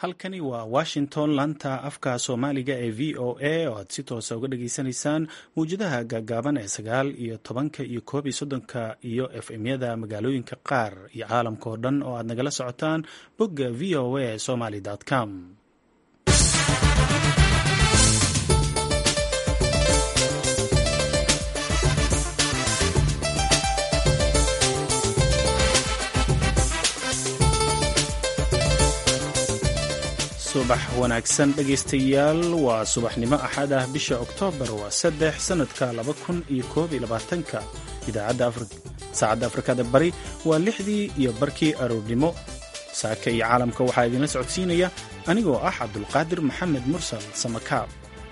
halkani waa washington laanta afka soomaaliga ee v o a oo aad si toosa uga dhageysanaysaan mawjadaha gaagaaban ee sagaal iyo tobanka iyo koob iyo soddonka iyo f m-yada magaalooyinka qaar iyo caalamka oo dhan oo aad nagala socotaan bogga v o a somaly com subax wanaagsan dhegaystayaal waa subaxnimo axad ah bisha oktoobar waa saddex sannadka laba kun iyo koob iyo labaatanka idaacadda saacadda afrikada bari waa lixdii iyo barkii aroornimo saaka iyo caalamka waxaa idinla socodsiinaya anigoo ah cabdulqaadir maxamed mursal samakaab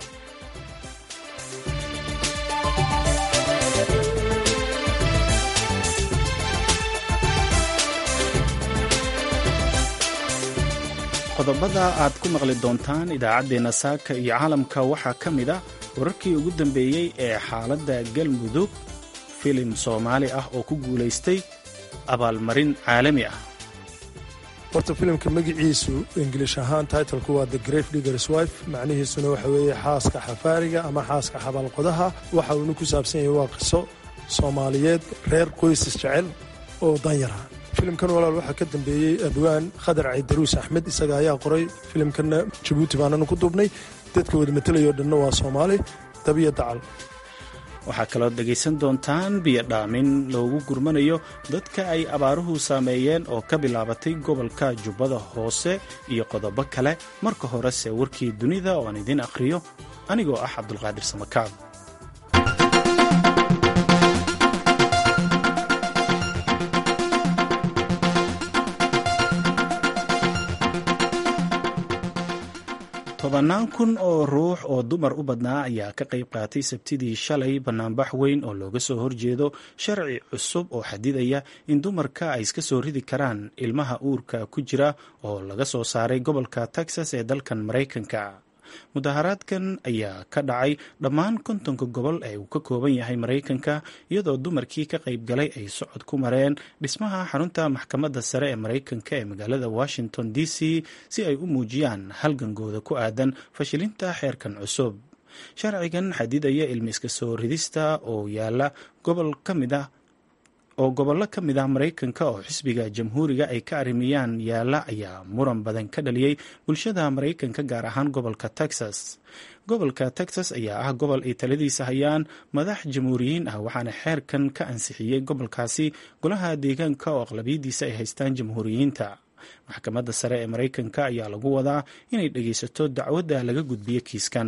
qodobada aad ku maqli doontaan idaacaddeenna saaka iyo caalamka waxaa ka mid ah wararkii ugu dambeeyey ee xaaladda galmudug filim soomaali ah oo ku guulaystay abaalmarin caalami ah horta filimka magiciisu ingilish ahaan taitlku waa the grave diggers wife macnihiisuna waxa weeye xaaska xafaariga ama xaaska xabaalqodaha waxa uuna ku saabsan yahay waa qiso soomaaliyeed reer qoysas jecel oo danyara filimkan walaal waxaa ka dambeeyey abwaan khadar caydaruus axmed isaga ayaa qoray filimkanna jabuuti baananu ku duubnay dadka wada matelayo dhanna waa soomaali dabiya dacal waxaa kaloo dhegaysan doontaan biyo dhaamin loogu gurmanayo dadka ay abaaruhu saameeyeen oo ka bilaabatay gobolka jubbada hoose iyo qodobo kale marka horese warkii dunida oo aan idiin akhriyo anigoo ah cabdulqaadir samakaab tobannaan kun oo ruux oo dumar u badnaa ayaa ka qayb qaatay sabtidii shalay bannaanbax weyn oo looga soo horjeedo sharci cusub oo xadidaya in dumarka ay iska soo ridi karaan ilmaha uurka ku jira oo laga soo saaray gobolka texas ee dalkan maraykanka mudaharaadkan ayaa ka dhacay dhammaan kontonka gobol ee uu ka kooban yahay maraykanka iyadoo dumarkii ka qayb galay ay socod ku mareen dhismaha xarunta maxkamadda sare ee maraykanka ee magaalada washington d c si ay u muujiyaan halgangooda ku aadan fashilinta xeerkan cusub sharcigan xadidaya ilmi iska soo ridista oo yaala gobol ka mid ah oo gobollo ka mid ah maraykanka oo xisbiga jamhuuriga ay ka arrimiyaan yaalla ayaa muran badan ka dhaliyey bulshada maraykanka gaar ahaan gobolka texas gobolka texas ayaa ah gobol ay taladiisa hayaan madax jamhuuriyiin ah waxaana xeerkan ka ansixiyey gobolkaasi golaha deegaanka oo aqlabiyadiisa ay haystaan jamhuuriyiinta maxkamadda sare ee maraykanka ayaa lagu wadaa inay dhegaysato dacwadda laga gudbiyo kiiskan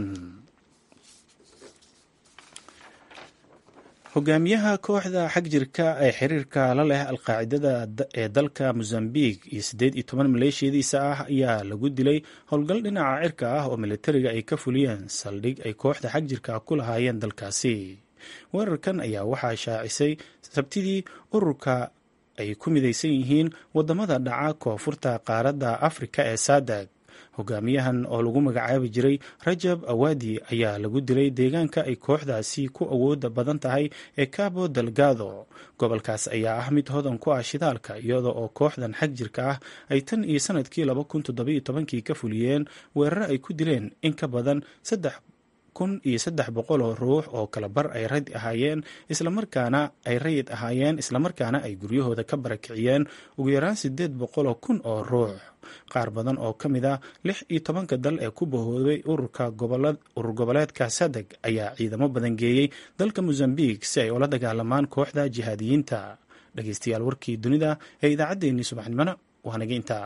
hogaamiyaha kooxda xagjirka ee xiriirka la leh alqaacidada ee dalka mozambique iyo siddeed iyo toban maleeshiyadiisa ah ayaa lagu dilay howlgal dhinaca cirka ah oo militariga ay ka fuliyeen saldhig ay kooxda xagjirka ku lahaayeen dalkaasi weerarkan ayaa waxaa shaacisay sabtidii ururka ay ku midaysan yihiin wadamada dhaca koonfurta qaaradda afrika ee sadag hogaamiyahan oo lagu magacaabi jiray rajab awaadi ayaa lagu dilay deegaanka ay kooxdaasi ku awooda badan tahay ee cabo delgado gobolkaas ayaa ah mid hodan ku ah shidaalka iyada oo kooxdan xag jirka ah ay tan iyo sanadkii laba kun toddobiyo tobankii ka fuliyeen weeraro ay ku dileen in ka badan saddex kun iyo saddex boqol oo ruux oo kala bar ay rayid ahaayeen islamarkaana ay rayid ahaayeen islamarkaana ay guryahooda ka barakiciyeen ugu yaraan sideed boqol oo kun oo ruux qaar badan oo ka mid ah lix iyo tobanka dal ee ku bahoobay ururka urur goboleedka sadeg ayaa ciidamo badan geeyey dalka mozambique si ay ula dagaalamaan kooxda jihaadiyiinta dhegeystayaal warkii dunida ee idaacaddeenii subaxnimona waa naga intaa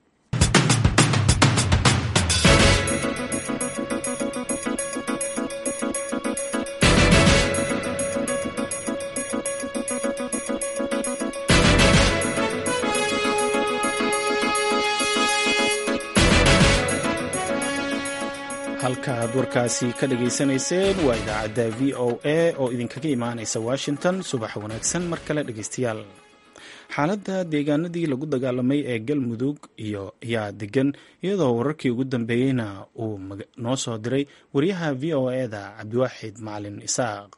halka aad warkaasi ka dhageysanayseen waa idaacadda v o a oo idinkaga imaanaysa washington subax wanaagsan mar kale dhegeystayaal xaaladda deegaanadii lagu dagaalamay ee galmudug iyo ayaa degan iyadoo wararkii ugu dambeeyeyna uu noo soo diray wariyaha v o e-da cabdiwaaxid macalin isaaq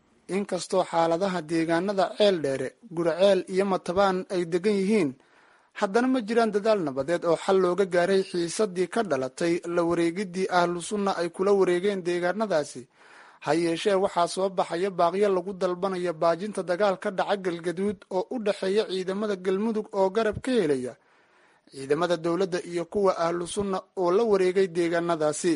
inkastoo xaaladaha deegaanada ceel dheere gurceel iyo matabaan ay degan yihiin haddana ma jiraan dadaal nabadeed oo xal looga gaaray xiisadii ka dhalatay la wareegidii ahlu sunna ay kula wareegeen deegaanadaasi ha yeeshee waxaa soo baxaya baaqyo lagu dalbanaya baajinta dagaal ka dhaca galgaduud oo u dhexeeya ciidamada galmudug oo garab ka helaya ciidamada dowladda iyo kuwa ahlu sunna oo la wareegay deegaanadaasi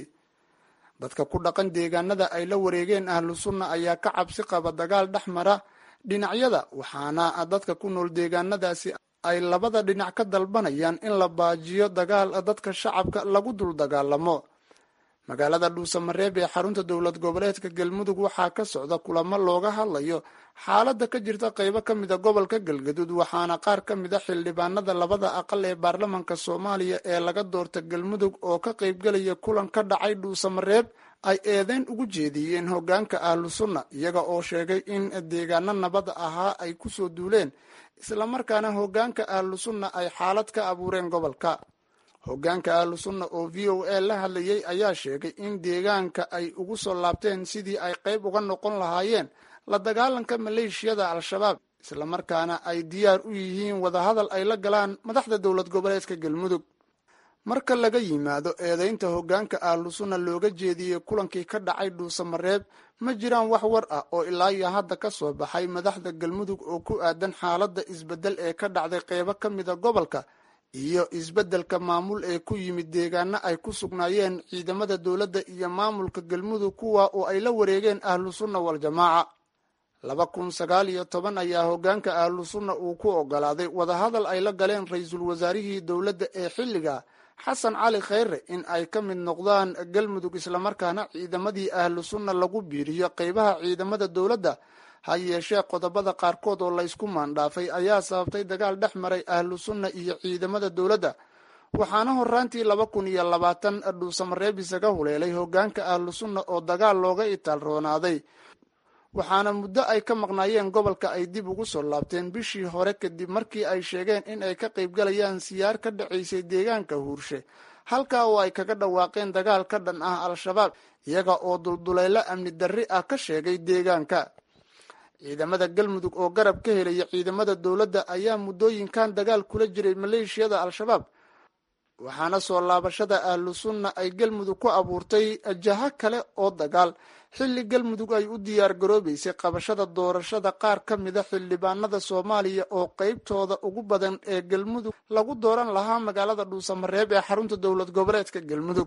dadka ku dhaqan deegaanada ay la wareegeen ahlu sunna ayaa ka cabsi qaba dagaal dhex mara dhinacyada waxaana dadka ku nool deegaanadaasi ay labada dhinac ka dalbanayaan in la baajiyo dagaal dadka shacabka lagu dul dagaalamo magaalada dhuusamareeb ee xarunta dowlad goboleedka galmudug waxaa ka socda kulamo looga hadlayo xaaladda ka jirta qaybo ka mida gobolka galgaduud waxaana qaar ka mida xildhibaanada labada aqal ee baarlamanka soomaaliya ee laga doorta galmudug oo ka qaybgelaya kulan ka dhacay dhuusamareeb ay eedeyn ugu jeediyeen hogaanka ahlu sunna iyaga oo sheegay in deegaano nabada ahaa ay kusoo duuleen islamarkaana hogaanka ahlu sunna ay xaalad ka abuureen gobolka hogaanka ahlu sunna oo v o a la hadlayay ayaa sheegay in deegaanka ay ugu soo laabteen sidii ay qayb uga noqon lahaayeen la dagaalanka maleeshiyada al-shabaab islamarkaana ay diyaar u yihiin wadahadal ay la galaan madaxda dowlad goboleedka galmudug marka laga yimaado eedeynta hogaanka ahlu sunna looga jeediyey kulankii ka dhacay dhuusamareeb ma jiraan wax war ah oo ilaa iyo hadda ka soo baxay madaxda galmudug oo ku aadan xaaladda isbeddel ee ka dhacday qeybo ka mida gobolka iyo isbeddelka maamul ee ku yimid deegaano ay ku sugnaayeen ciidamada dowladda iyo maamulka galmudug kuwa oo ay la wareegeen ahlu sunna wal-jamaaca laba kun sagaal iyo toban ayaa hogaanka ahlu sunna uu ku ogolaaday wadahadal ay la galeen ra-iisul wasaarihii dowladda ee xilliga xasan cali khayre in ay ka mid noqdaan galmudug islamarkaana ciidamadii ahlu sunna lagu biiriyo qeybaha ciidamada dowladda ha yeeshee qodobada qaarkood oo laysku maandhaafay ayaa sababtay dagaal dhex maray ahlu sunna iyo ciidamada dowladda waxaana horaantii laba kun iyo labaatan dhuusamareeb isaga huleelay hogaanka ahlu sunna oo dagaal looga itaal roonaaday waxaana muddo ay ka maqnaayeen gobolka ay dib ugu soo laabteen bishii hore kadib markii ay sheegeen in ay ka qaybgalayaan siyaar ka dhacaysay deegaanka huurshe halkaa oo ay kaga dhawaaqeen dagaal ka dhan ah al-shabaab iyaga oo dulduleylo amni darri ah ka sheegay deegaanka ciidamada galmudug oo garab ka helaya ciidamada dowladda ayaa muddooyinkan dagaal kula jiray maleeshiyada al-shabaab waxaana soo laabashada ahlu sunna ay galmudug ku abuurtay jaho kale oo dagaal xilli galmudug ay u diyaar garoobeysay qabashada doorashada qaar ka mida xildhibaanada soomaaliya oo qeybtooda ugu badan ee galmudug lagu dooran lahaa magaalada dhuusamareeb ee xarunta dowlad goboleedka galmudug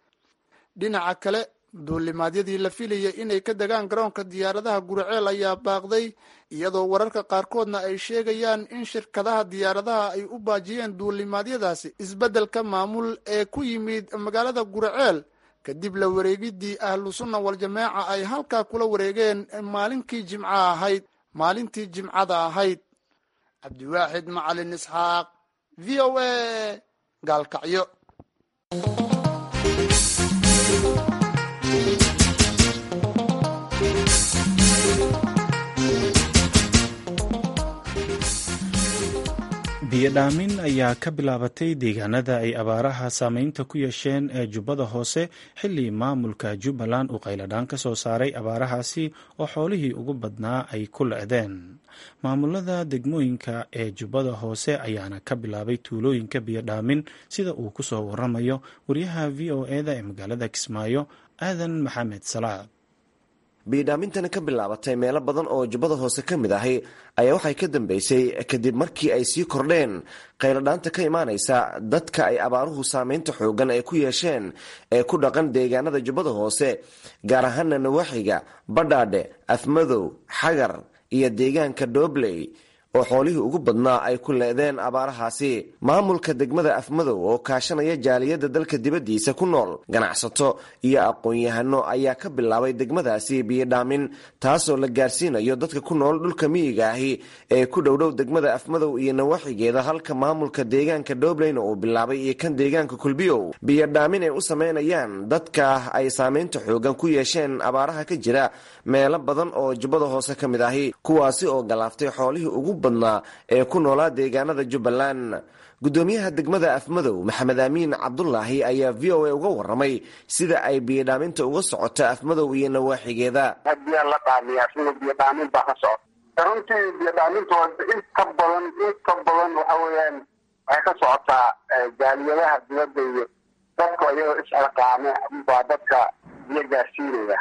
dhinaca kale duulimaadyadii la filayay inay ka degaan garoonka diyaaradaha guriceel ayaa baaqday iyadoo wararka qaarkoodna ay sheegayaan in shirkadaha diyaaradaha ay u baajiyeen duulimaadyadaasi isbeddelka maamul ee ku yimid magaalada guriceel kadib la wareegidii ahlu sunna wal-jamaaca ay halkaa kula wareegeen maalinkii jimca ahayd maalintii jimcada ahayd cabdiwaaxid macalin isxaaq v o a gaalkacyo biyodhaamin ayaa ka bilaabatay deegaanada ay abaaraha saameynta ku yeesheen ee jubbada hoose xilli maamulka jubbaland uu qayladhaan ka soo saaray abaarahaasi oo xoolihii ugu badnaa ay ku le-deen maamulada degmooyinka ee jubbada hoose ayaana ka bilaabay tuulooyinka biyodhaamin sida uu ku soo waramayo wariyaha v o eda ee magaalada kismaayo aadan maxamed salaad biyodhaamintani ka bilaabatay meelo badan oo jubbada hoose ka mid ahi ayaa waxay ka dambeysay kadib markii ay sii kordheen qayladhaanta ka imaanaysa dadka ay abaaruhu saameynta xoogan ay ku yeesheen ee ku dhaqan deegaanada jubbada hoose gaar ahaana nawaaxiga badhaadhe afmadow xagar iyo deegaanka doobley oo xoolihii ugu badnaa ay ku leedeen abaarahaasi maamulka degmada afmadow oo kaashanaya jaaliyadda dalka dibaddiisa ku nool ganacsato iyo aqoon-yahano ayaa ka bilaabay degmadaasi biyodhaamin taasoo la gaarsiinayo dadka ku nool dhulka miyiga ahi ee ku dhowdhow degmada afmadow iyo nawaaxigeeda halka maamulka deegaanka doobleyna uu bilaabay iyo kan deegaanka kulbiyow biyodhaamin ay u sameynayaan dadka ay saameynta xoogan ku yeesheen abaaraha ka jira meelo badan oo jubbada hoose ka mid ahi kuwaasi oo galaaftay xoolihii ugu badnaa ee ku noolaa deegaanada jubbaland gudoomiyaha degmada afmadow maxamed aamiin cabdulaahi ayaa v o a uga waramay sida ay biyodhaaminta uga socoto afmadow iyo nawaaxigeeda biya la dhaamiyaa sida biyodhaamin baa ka socota runtii biyodhaaminta inta badan inta badan waxa weeyaan waxay ka socotaa jaaliyadaha dibadda iyo dadka iyagoo isxilqaame baa dadka biyo gaarsiinaya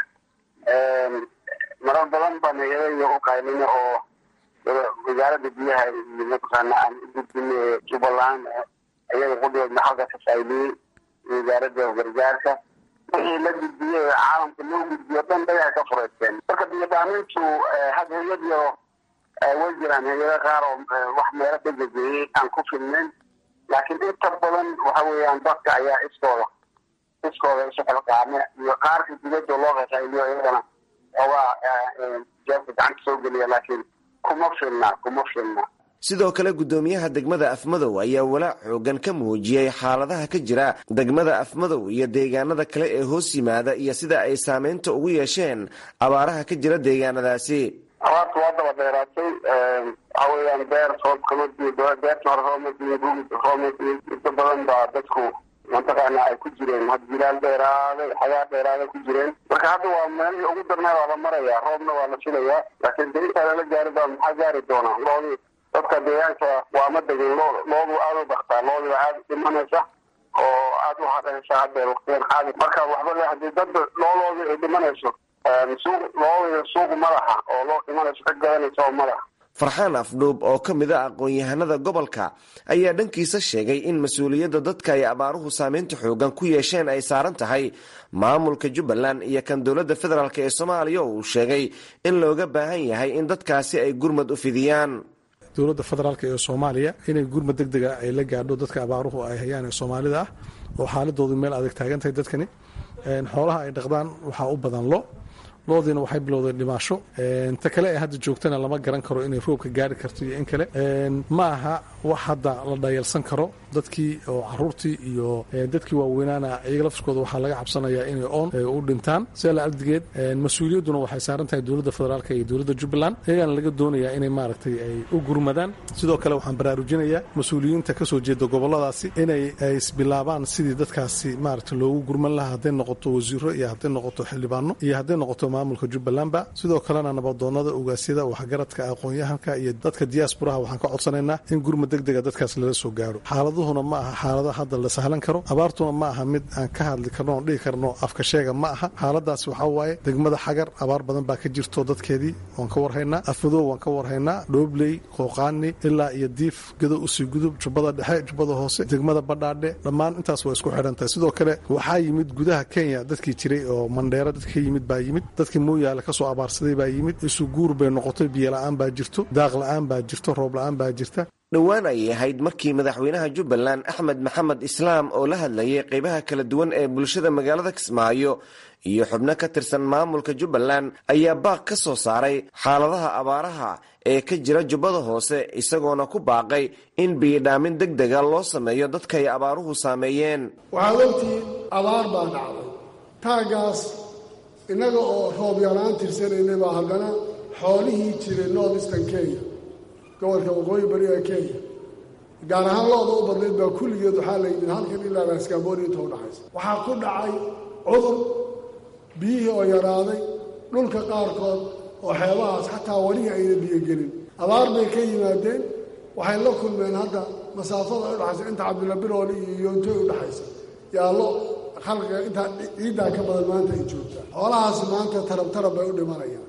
marar badan baan hay-adaya u qaylina oo wasaaradda biyaha iyo mataqaana aan u gudbinay jubbaland iyaga qudheedna halka ka fayliyey wasaaradda gargaarka wixii la gudbiyey caalamka loo gudbiyo dhan dayaa ka fureysteen marka biyodaamintu had hay-ad yaro way jiraan hay-ado qaar oo wax meelo degageyey aan ku filnayn laakiin inta badan waxa weeyaan dadka ayaa iskooda iskooda isu xilqaame iyo qaarka dibadda loo qaqayliyo iyagana ogaa jeebka gacanta soo geliya laakiin kuma filna kuma filna sidoo kale guddoomiyaha degmada afmadow ayaa walaac xoogan ka muujiyey xaaladaha ka jira degmada afmadow iyo deegaanada kale ee hoos yimaada iyo sida ay saameynta ugu yeesheen abaaraha ka jira deegaanadaasi abaarta waa daba dheeraatay waxa weeyaan beer roob kama diin beerta hore roob ma diin gugid roob ma diin inta badan baa dadku mataqaana ay ku jireen had jilaal dheeraaday xagaa dheeraaday ku jireen marka hadda waa meelihii ugu darnaa waa la marayaa roobna waa la filayaa laakiin de intaa lala gaari baa maxaa gaari doonaa loodii dadka deegaanka waa ma degin loo loodu aada u baktaa loodiba aada dhimanaysa oo aada u hadhaysa hadda waqtigan xaadi marka waxba le hadii dadba looloodii ay dhimanayso suuq loodii suuq madaxa oo loo dhimanayso ka gadanaysa oo madaxa farxaan afdhuub oo ka mid a aqoon-yahanada gobolka ayaa dhankiisa sheegay in mas-uuliyadda dadka ay abaaruhu saameynta xoogan ku yeesheen ay saaran tahay maamulka jubbaland iyo kan dowladda federaalk ee soomaaliya oo uu sheegay in looga baahan yahay in dadkaasi ay gurmad u fidiyaan dowladda federaalk ee soomaaliya inay gurmad deg dega ay la gaadho dadka abaaruhu ay hayaan ee soomaalida ah oo xaaladoodu meel adag taagan tahay dadkani xoolaha ay dhaqdaan waxaa u badan lo loodiina waxay bilowdeen dhimaasho ta kale ee hadda joogtana lama garan karo inay roobka gaari karto iyo in kale ma aha wax hadda la dhayalsan karo dadkii oo caruurtii iyo dadkii waaweynaana iyaga laftirkooda waxaa laga cabsanayaa inay oon u dhintaan sidaa la agdigeed mas-uuliyadduna waxay saaran tahay dowladda federaalk iyo dowladda jubbaland iyagana laga doonayaa inay maaragtay ay u gurmadaan sidoo kale waxaan baraarujinayaa mas-uuliyiinta kasoo jeeda goboladaasi inay isbilaabaan sidii dadkaasi maaragta loogu gurman lahaa hadday noqoto wasiiro iyo hadday noqoto xildhibaano iyo hadday noqoto maamulka jubbalandba sidoo kalena nabadoonada ogaasyada waxgaradka aqoon-yahanka iyo dadka diaasburaha waxaan ka codsanaynaa in gurmad deg dega dadkaas lala soo gaaro xaaladuhuna ma aha xaalado hadda la sahlan karo abaartuna ma aha mid aan ka hadli karno oon dhihi karno afka sheega ma aha xaaladaas waxaa waaye degmada xagar abaar badan baa ka jirto dadkeedii waan ka warhaynaa afmadow waan ka warhaynaa dhoobley qooqaani ilaa iyo diif gado usii gudub jubbada dhexe jubbada hoose degmada badhaadhe dhammaan intaas waa isku xidhan tahay sidoo kale waxaa yimid gudaha kenya dadkii jiray oo mandheero dadka ka yimid baa yimid dadkii mooyaale kasoo abaarsaday baa yimid isu guur bay noqotay biyo la-aan baa jirto daaq la-aan baa jirto roob la-aan baa jirta dhowaan ayay ahayd markii madaxweynaha jubbaland axmed maxamed islaam oo la hadlayay qeybaha kala duwan ee bulshada magaalada kismaayo iyo xubno ka tirsan maamulka jubbaland ayaa baaq ka soo saaray xaaladaha abaaraha ee ka jira jubbada hoose isagoona ku baaqay in biyidhaamin deg dega loo sameeyo dadka ay abaaruhu saameeyeen waxaad ogtihiin abaar baa dhacday taagaas innaga oo roob yaraan tirsanaynay baa haddana xoolihii jiray north eastern kenya gobolka waqooyi bari ee kenya gaar ahaan looda u badnayd baa kulligeed waxaa la yimid halkan ilaa raskaabooni inta udhaxaysa waxaa ku dhacay cudur biyihii oo yaraaday dhulka qaarkood oo xeebahaas xataa welihi ayna biyogelin abaar bay ka yimaadeen waxay la kulmeen hadda masaafada udhaxaysa inta cabdilla birooli iyo yoontoy udhaxaysa yaallo khalqiga intaa ciiddaa ka badan maanta ay joogtaa xoolahaasi maanta tarab tarab bay u dhimanayaan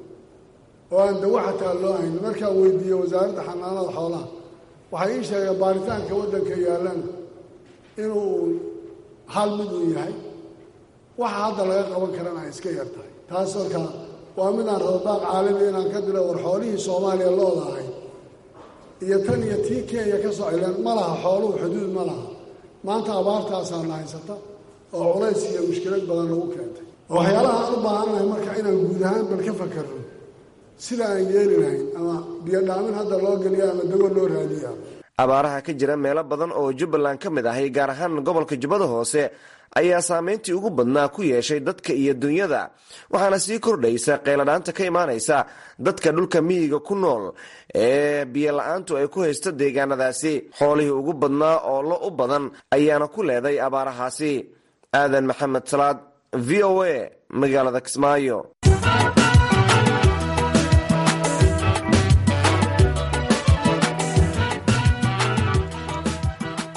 oo aan dawo xataa loo haynin markaan weydiiyey wasaaradda xanaanada xoolaha waxay ii sheegeen baaritaanka waddanka yaallana inuu hal mid uu yahay waxa hadda laga qaban karana ay iska yar tahay taas markaa waa midaan rababaaq caalami inaan ka dilo war xoolihii soomaaliya looda ahay iyo tan iyo tii kenya ka soo cileen ma laha xooluhu xuduud ma laha maanta abaartaasaana haysata oo culays iyo mushkilad badan lagu keentay waxyaalaha aan u baahannahay marka inaan guud ahaan bal ka fakarno sida aan yeeli lahayn ama biyodhaamin hadda loo geliya ama dago loo raadiya abaaraha ka jira meelo badan oo jubbaland ka mid ahay gaar ahaan gobolka jubbada hoose ayaa saameyntii ugu badnaa ku yeeshay dadka iyo dunyada waxaana sii kordhaysa qeyladhaanta ka imaanaysa dadka dhulka miyiga ku nool ee biyo la-aantu ay ku haysto deegaanadaasi xoolihii ugu badnaa oo lo u badan ayaana ku leeday abaarahaasi aadan maxamed salaad v o a magaalada kismaayo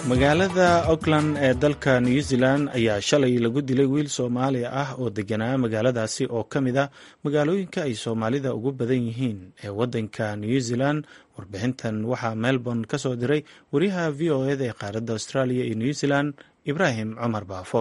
magaalada auckland ee dalka new zealand ayaa shalay lagu dilay wiil soomaali ah oo deganaa magaaladaasi oo ka mid ah magaalooyinka ay soomaalida ugu badan yihiin ee wadanka new zealand warbixintan waxaa melbourne ka soo diray wariyaha v o eda ee qaaradda australia iyo new zealand ibraahim cumar baafo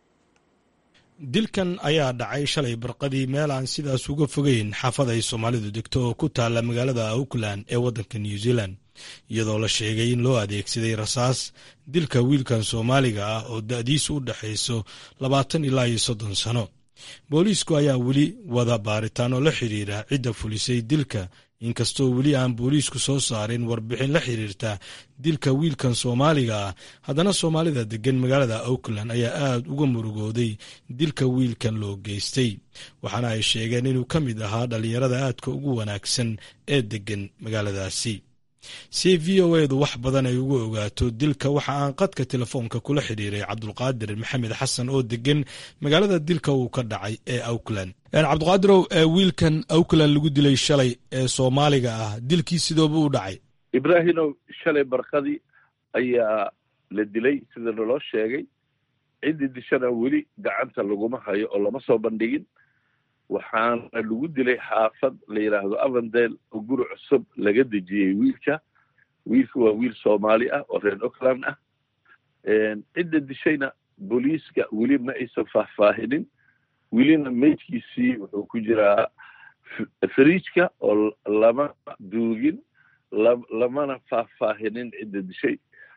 dilkan ayaa dhacay shalay barqadii meel aan sidaas uga fogeyn xaafad ay soomaalidu degto oo ku taalla magaalada auckland ee waddanka new zealand iyadoo la sheegay in loo adeegsaday rasaas dilka wiilkan soomaaliga ah oo da'diisu u dhexayso labaatan ilaa iyo soddon sano booliisku ayaa weli wada baaritaan oo la xidhiira cidda fulisay dilka inkastoo weli aan booliisku soo saarin warbixin la xiriirta dilka wiilkan soomaaliga ah haddana soomaalida deggan magaalada auckland ayaa aad uga murugooday dilka wiilkan loo geystay waxaana ay sheegeen inuu ka mid ahaa dhallinyarada aadka ugu wanaagsan ee deggan magaaladaasi si v o edu wax badan ay uga ogaato dilka waxa aan qadka telefoonka kula xidhiiray cabdulqaadir maxamed xasan oo degan magaalada dilka uu ka dhacay ee auckland cabdiqaadirow wiilkan auckland lagu dilay shalay ee soomaaliga ah dilkii sidooba u dhacay ibraahimow shalay barqadii ayaa la dilay sida naloo sheegay ciddii dishana weli gacanta laguma hayo oo lama soo bandhigin waxaana lagu dilay xaafad la yidhaahdo avandale oo guri cusub laga dejiyey wiilka wiilka waa wiil soomaali ah oo reer auckland ah cidda dishayna booliiska weli ma aysan faahfaahinin welina meydkiisii wuxuu ku jiraa fariijka oo lama duugin lamana faahfaahinin cidda dishay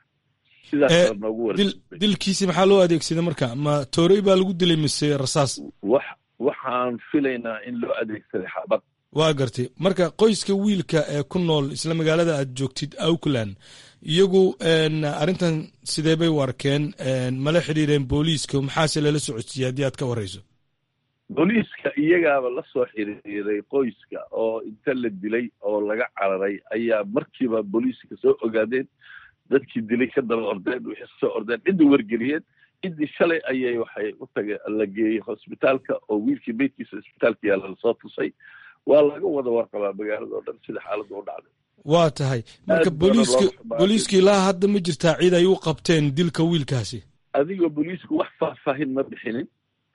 sidaasa noogu war dilkiisi maxaa loo adeegsaday marka ma toorey baa lagu dilay mise rasaas wax waxaan filaynaa in loo adeegsaday xabad waa gartay marka qoyska wiilka ee ku nool isla magaalada aad joogtid auckland iyagu arrintan sidee bay u arkeen mala xidhiireen booliiska maxaase lala socodsiiyey haddii aad ka warrayso booliiska iyagaaba la soo xiriiray qoyska oo inta la dilay oo laga cararay ayaa markiiba booliiska soo ogaadeen dadkii dilay ka daba ordeen wixii soo ordeen cidda wargeliyeen ciddii shalay ayay waxay u tage la geeyey hosbitaalka oo wiilkii meydkiisa isbitaalka yaalla lasoo tusay waa laga wada warqabaa magaalada oo dhan sida xaaladda u dhacday waa tahay marka booliiska booliiska ilaa hadda ma jirtaa cid ay u qabteen dilka wiilkaasi adigoo booliisku wax faahfaahin ma bixinin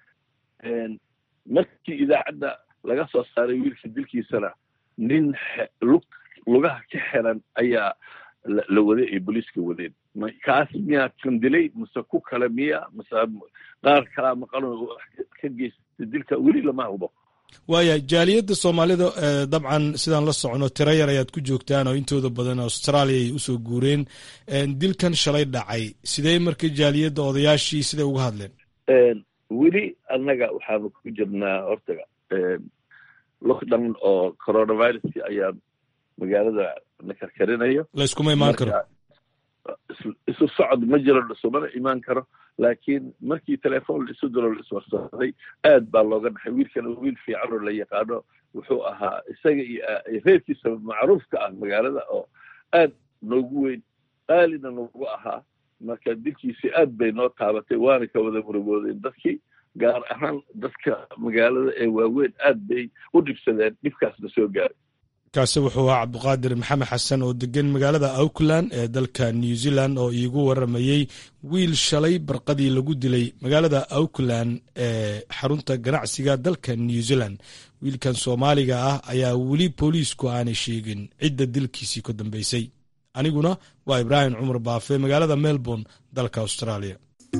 markii idaacadda laga soo saaray wiilka dilkiisana nin lug lugaha ka xiran ayaa la waday ay booliiska wadeen kaas miyaa kan dilay mase ku kale miya mase qaar kalaa maqano ka geystay dilka weli lama hubo waaya jaaliyadda soomaalida dabcan sidaan la socono tiro yar ayaad ku joogtaan oo intooda badan australia ay usoo guureen dilkan shalay dhacay sidee marka jaaliyadda odayaashii siday uga hadleen weli annaga waxaanu ku jirnaa hortaga lockdown oo coronaviruski ayaa magaalada na karkarinayo layskuma imaan karo isu socod ma jiro isumana imaan karo laakiin markii telefoon la isu diro la iswarsaday aad baa looga dhaxay wiilkana wiil fiican oo la yaqaano wuxuu ahaa isaga iyo reerkiisa macruufka ah magaalada oo aad noogu weyn qaalina noogu ahaa marka dilkiisi aad bay noo taabatay waana ka wada murugoodeen dadkii gaar ahaan dadka magaalada ee waaweyn aad bay u dhibsadeen dhibkaasna soo gaaray kaasi wuxuu ahaa cabdiqaadir maxamed xasan oo degan magaalada auckland ee dalka new zealand oo iigu waramayey wiil shalay barqadii lagu dilay magaalada auckland ee xarunta ganacsiga dalka new zealand wiilkan soomaaliga ah ayaa weli booliisku aanay sheegin cidda dilkiisii ka dambeysay aniguna waa ibraahim cumar baafe magaalada melbourne dalka australia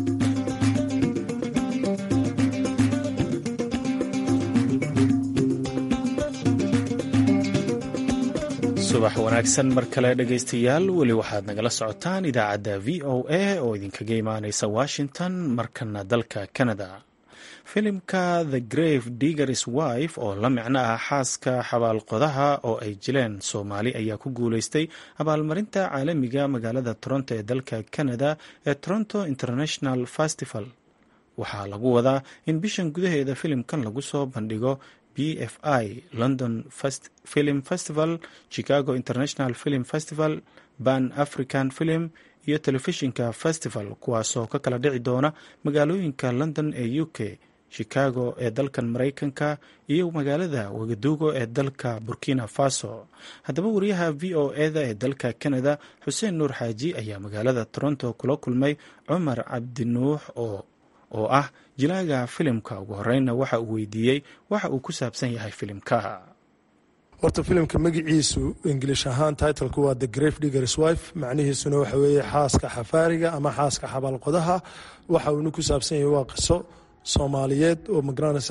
subax wanaagsan mar kale dhegaystayaal weli waxaad nagala socotaan idaacadda v o a oo idinkaga imaaneysa washington markana dalka canada filimka the grave diggers wife oo la micno ah xaaska xabaalqodaha oo ay jileen soomaali ayaa ku guuleystay abaalmarinta caalamiga magaalada toronto ee dalka canada ee toronto international festival waxaa lagu wadaa in bishan gudaheeda filimkan lagu soo bandhigo b f i london film festival chicago international film festival ban african film iyo telefishinka festival kuwaasoo ka kala dhici doona magaalooyinka london ee u k chicago ee dalkan maraykanka iyo magaalada wagaduugo ee dalka burkina faso haddaba wariyaha v o eda ee dalka canada xuseen nuur xaaji ayaa magaalada toronto kula kulmay cumar cabdinuux oo oo ah jilaaga filimka ugu horeyna waxa uu weydiiyey waxa uu ku saabsan yahay filimka horta filimka magiciisu ingilish ahaan titlku waa the grave diggers wife macnihiisuna waxa weeye xaaska xafaariga ama xaaska xabaalqodaha waxa uuna ku saabsan yahay waa qiso soomaaliyeed oo magaranaysa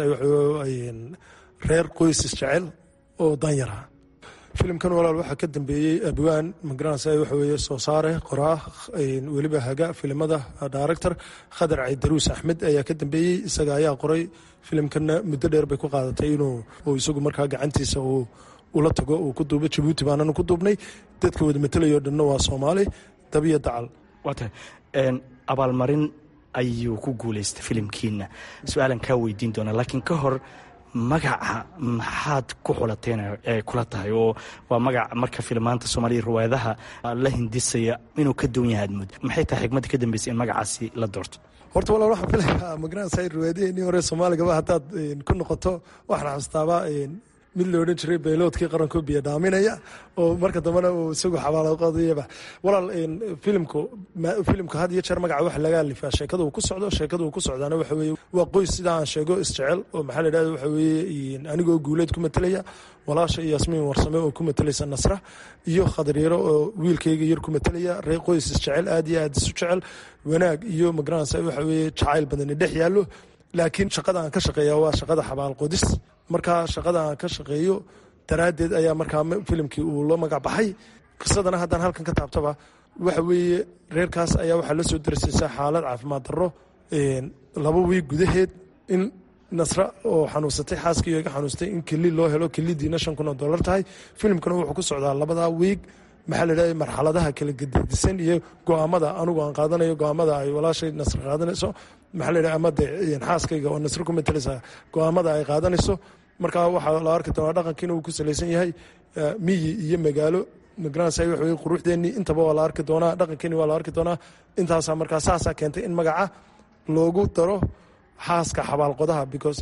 reer qoysis jecel oo danyara filimkan walaal waxaa ka dambeeyey abwaan magaranaysa waxa weeye soo saare qoraa weliba haga filimada director khadar caydaruus axmed ayaa ka dambeeyey isaga ayaa qoray filimkanna muddo dheer bay ku qaadatay inuu isagu markaa gacantiisa uu ula tago uu ku duubo jabuuti baananu ku duubnay dadka wada matelayo dhanna waa soomaali dabiyo dacal waata abaalmarin ayuu ku guuleystay filimkiina su-aalan kaa weydiin doonaa laakiin ka hor magaca maxaad ku xulateen ee kula tahay oo waa magac marka filmaanta soomaaliya riwaayadaha la hindisaya inuu ka duwan yahay admud maxay tahay xigmadda ka dambeysay in magacaasi la doorto horta walaal waxaan filayaa magaranaysa riwaayadaheenii hore soomaaligaba haddaad ku noqoto waxaan xasustaaba mid la odhan jiray bayloodkii qaranko biyo dhaaminaya oo marka dambena uu isagu xabaalaqodayaba walaal filimku filimka had iyo jeer magaca waxa laga alifaa sheekada uu ku socdo sheekada uu ku socdaana waxa weeye waa qoys sida aan sheego isjecel oo maxaa la yidhahda waxa weeye anigoo guuleed ku matelaya walaasha iyo yasmiin warsame oo ku matelaysa nasra iyo khadaryaro oo wiilkayga yar ku matelaya reer qoys isjecel aad iyo aad isu jecel wanaag iyo magaranaysa waxa weeye jacayl badani dhex yaallo laakiin shaqada aan ka shaqeeya waa shaqada xabaalqodis markaa shaqada aan ka shaqeeyo daraaddeed ayaa markaa filimkii uu la magac baxay qisadana haddaan halkan ka taabtaba waxa weeye reerkaas ayaa waxaa la soo darsaysa xaalad caafimaad darro laba wiig gudaheed in nasra oo xanuunsatay xaaskii iga xanuustay in keli loo helo kelidiina shan kun oo dollar tahay filimkana wuxuu ku socdaa labadaa wiig maxaa la yidhahda marxaladaha kala gededisan iyo go-aamada anugu aan qaadanayo go-aamada ay walaashay nasr qaadanayso maxaa la yidhahda ama de xaaskayga oo nasr ku matalaysa go-aamada ay qaadanayso markaa waxaa la arki doonaa dhaqankiina uu ku salaysan yahay miyi iyo magaalo magaranaysa waxa weye quruxdeennii intaba waa la arki doonaa dhaqankeeni waa la arki doonaa intaasaa markaa saasaa keentay in magaca loogu daro xaaska xabaalqodaha because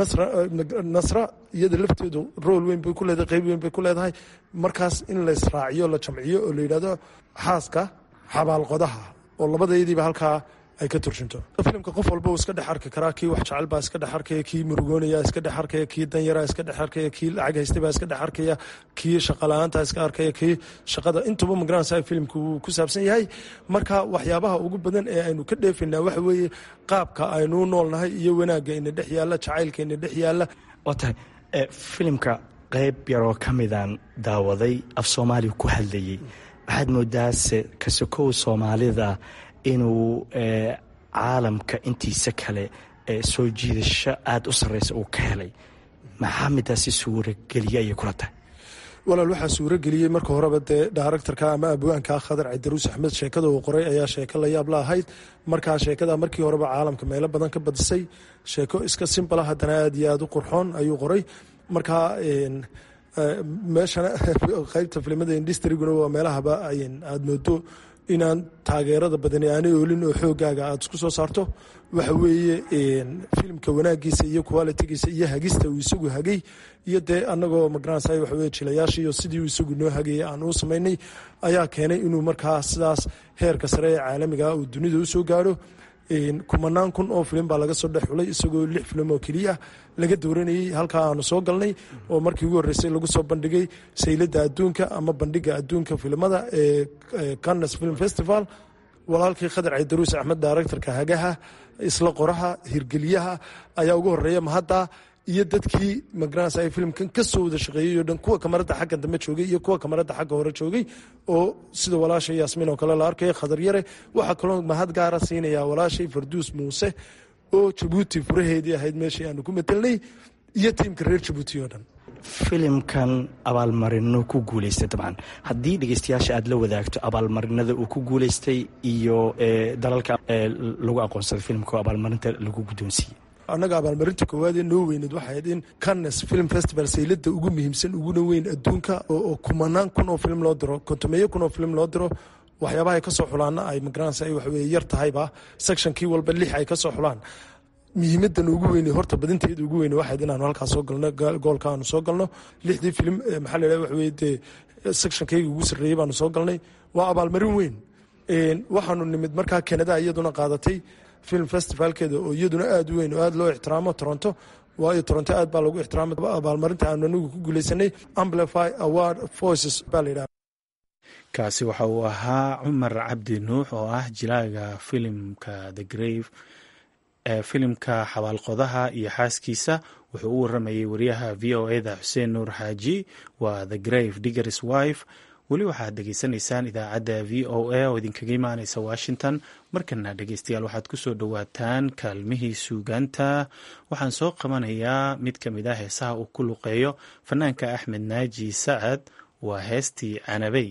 nasra iyada lafteedu rool weyn bay ku leedahay qeyb weyn bay ku leedahay markaas in la israaciyo la jamciyo oo la yidhahdo xaaska xabaalqodaha oo labadaydiiba halkaa ay ka turjunto filimka qof walba uu iska dhex arki karaa kii wax jecel baa iska dhex arkaya kii murugoonaya iska dhex arkaya kii danyara iska dhex arkaya kii lacag haystay baa iska dhex arkaya kii shaqala-aanta iska arkaya kii shaqada intuba magaranaysa filimka uu ku saabsan yahay marka waxyaabaha ugu badan ee aynu ka dheefaynaa waxa weeye qaabka aynuu noolnahay iyo wanaagga ina dhex yaalla jacaylka ina dhex yaalla waa tahay filimka qeyb yaroo ka midaan daawaday af soomaaliya ku hadlayey waxaad moodaase kasokow soomaalida inuu caalamka intiisa kale soo jiidasho aada u sarreysa uu ka helay maxaa midaasi suurageliye ayay kula tahay walaal waxaa suurageliyey marka horeba dee daaractarka ama abwaanka khadar caydaruus axmed sheekada uu qoray ayaa sheeko la yaab la ahayd markaa sheekada markii horeba caalamka meelo badan ka badisay sheeko iska simbala haddana aad iyo aad u qurxoon ayuu qoray markaa meeshana qeybta filimada industriguna waa meelahaba aad moodo inaan taageerada badani aanay oolin oo xoogaaga aada isku soo saarto waxa weeye filimka wanaagiisa iyo qualitigiisa iyo hagista uu isagu hagay iyo dee anagoo magaranaysa waxa weye jilayaashiiyo sidii uu isagu noo hagayay aan uu samaynay ayaa keenay inuu markaa sidaas heerka sare ee caalamiga uu dunida usoo gaaro kumanaan kun oo filim baa laga soo dhex xulay isagoo lix filim oo keliya laga dooranayey halkaa aanu soo galnay oo markii ugu horreysay lagu soo bandhigay sayladda adduunka ama bandhiga adduunka filimada ee cannes film festival walaalkii khadar caydaruus axmed daaractarka hagaha isla qoraha hirgeliyaha ayaa ugu horeeya mahadda iyo dadkii magaranaysa ay filimkan ka soo wada shaqeeyey oo dhan kuwa kamarada xagga dambe joogay iyo kuwa kamarada xagga hore joogay oo sida walaashay yaasmiin oo kale la arkaya khadar yare waxaa kaloo mahad gaara siinaya walaashay farduus muuse oo jabuuti furaheedii ahayd meeshii aanu ku matelnay iyo tiimka reer jabuuti oo dhan filimkan abaalmarino ku guuleystay dabcan haddii dhegeystayaasha aada la wadaagto abaalmarinada uu ku guuleystay iyo dalalka lagu aqoonsaday filimka oo abaalmarinta lagu guddoonsiiyey annaga abaalmarinta koowaadee noo weyneed waxayd in cannes film festival saylada ugu muhiimsan uguna weyn adduunka oo kumanaan kun oo film loo diro kontomeeyo kun oo film loo diro waxyaabaha ay ka soo xulaana ay magaranaysa ay waxaweye yar tahayba sectionkii walba lix ay ka soo xulaan muhiimadan ugu weyne horta badinteeda ugu weyne waxayd inaanu halkaas soo galno goolka aanu soo galno lixdii filim maxaa la yidhaha waxa weye dee sectionkayga ugu sarreeyey baanu soo galnay waa abaalmarin weyn waxaanu nimid markaa kanada iyaduna qaadatay film festivalkeeda oo iyaduna aada u weyn oo aada loo ixtiraamo toronto waayo toronto aad baa lagu ixtiraamay abaalmarinta aanu anigu ku guuleysanay amplify award voices baa la yidhaha kaasi waxa uu ahaa cumar cabdi nuux oo ah jilaaga filimka the grave ee filimka xabaalqodaha iyo xaaskiisa wuxuu u waramayay wariyaha v o eda xuseen nuur xaaji waa the grave diggers wife weli waxaad dhegeysanaysaan idaacadda v o a oo idinkaga imaaneysa washington markana dhegeystayaal waxaad kusoo dhowaataan kaalmihii suugaanta waxaan soo qabanayaa mid ka mid ah heesaha uu ku luqeeyo fanaanka axmed naaji sacad waa heestii canabey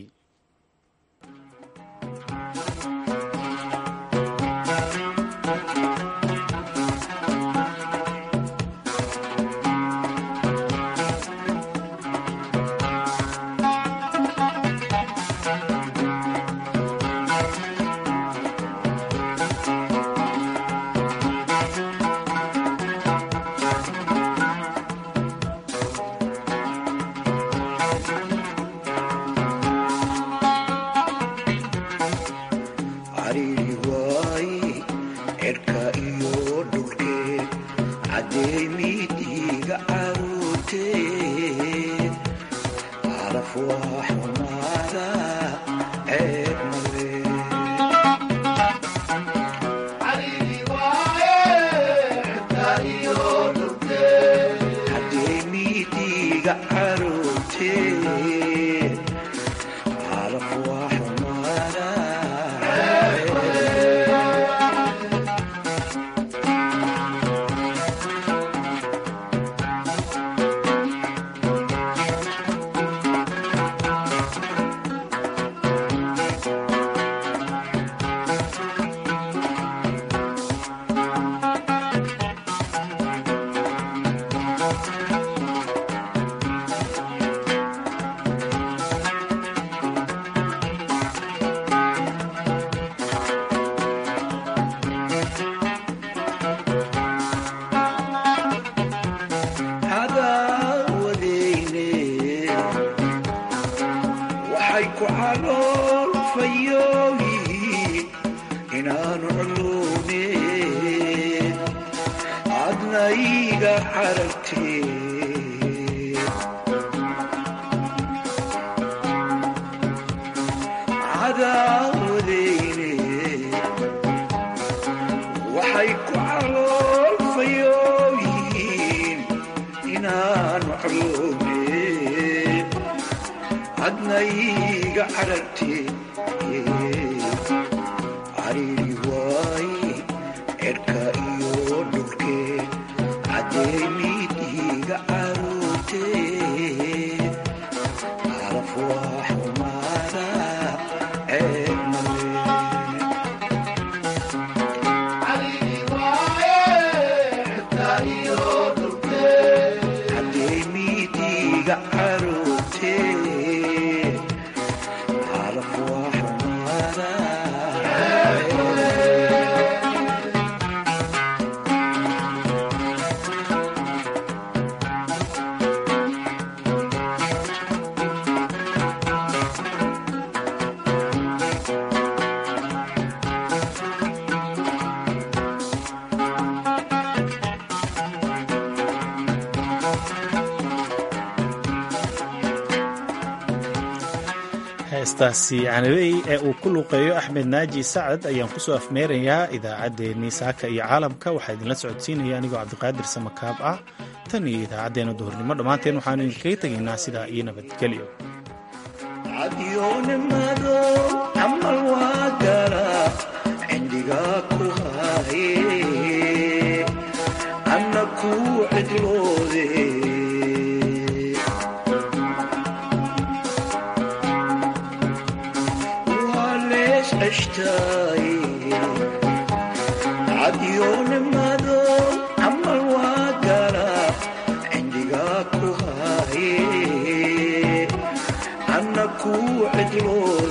heestaasi canabey ee uu ku luuqeeyo axmed naaji sacad ayaan kusoo afmeerayaa idaacaddeenii saaka iyo caalamka waxaa idinla socodsiinaya anigoo cabdiqaadir samakaab ah tan iyo idaacaddeenna duhurnimo dhammaanteen waxaanu idinkaga tegaynaa sidaa iyo nabadgelyo cadyoonimado camal waa gala cindigaa ku haye anna kuu cidlooda